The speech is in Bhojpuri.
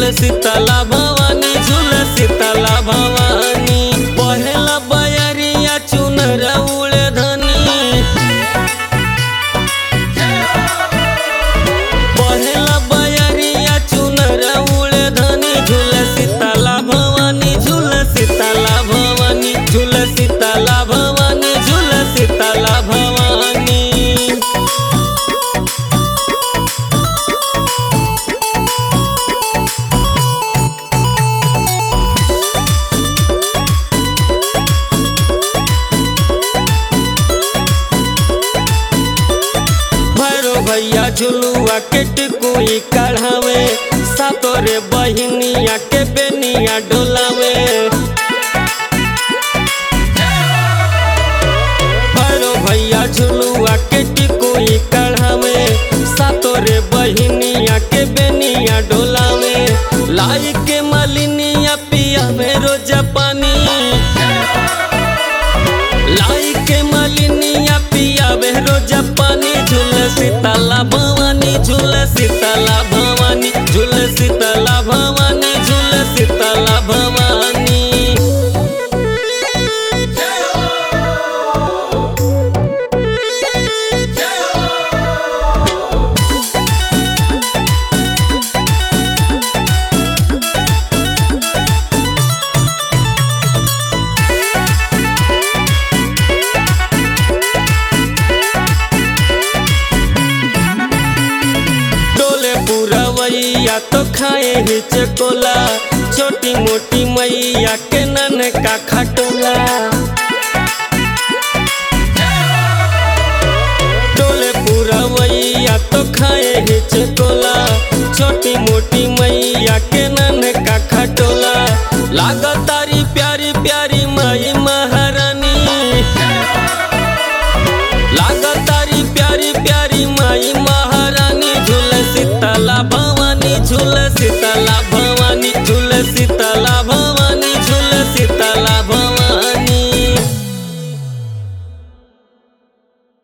शीतला भवानी झूल शीतला भवानी पहला बयरिया चुनर उड़े धनी पहला बयरिया चुनर उड़े धनी झूल शीतला भवानी झूल शीतला भवानी झूल शीतला भवानी झूल शीतला भवानी भैरो भैया झुलुआ के टिकुई कढ़ावे सातोरे बहिनिया के बेनिया डोलावे भैरो भैया झुलुआ के टिकुई कढ़ावे सातोरे बहिनिया के बेनिया डोलावे लाई के मलिनिया पियावे रोज पानी लाई के मलिनिया पियावे रोज पानी झूल शीतला भवानी झूल शीतला भवानी झूल शीतला भवानी झूल शीतला भवानी डोले पुरवैया तो खाए ही चकोला छोटी मोटी मैया के नन का खटोला